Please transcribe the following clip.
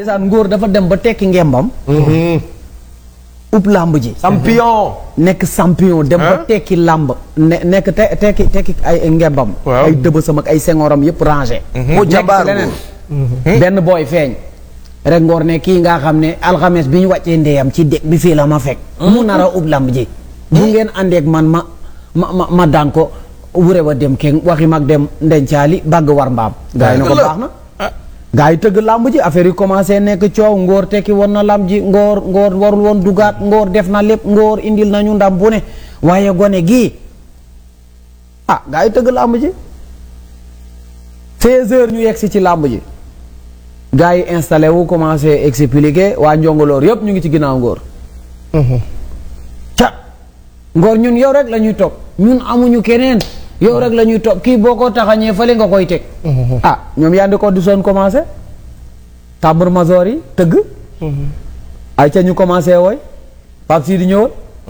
ndeysaan ngóor dafa dem ba tekki ngembam ub làmb ji champion. nekk champion dem ba Hein? tekki làmb ne nekk te tekki tekki ay ngembam Waaw. ay dëbësam ak ay sengoram yëpp rangé mu nekk jabaar ci leneen benn booy feeñ rek ngoor ne kii nga xam ne alxames bi ñu wàccee ndeyam ci dëkk bi fii la ma fekk mu nar a ub làmb ji bu ngeen àndeek man ma ma ma ma daan ko wure wa dem keng waxi mag dem ndencaali bàgg war mbaam gaa yi na ko baax na gaa yi tëgg làmb ji affaire yi commencé nekk coow ngóor tekki woon na làmb ji ngóor ngóor warul woon dugaat ngóor def na lépp ngóor indil nañu ndam bu ne waaye gone gii ah gaa yi tëgg làmb ji 16 heures ñu yegg si ci làmb ji gaa yi installé wu commencé expliquer waa njongoloor yëpp ñu ngi ci ginnaaw ngóor ca ngóor ñun yow rek la ñuy topp ñun amuñu keneen yow rek la ñuy topp kii boo ko taxañee fële nga koy teg ah ñoom yaa ndi ko du soon commencé tambour major yi tëgg ay ca ñu commencé wooy Pape Sidi ñëwal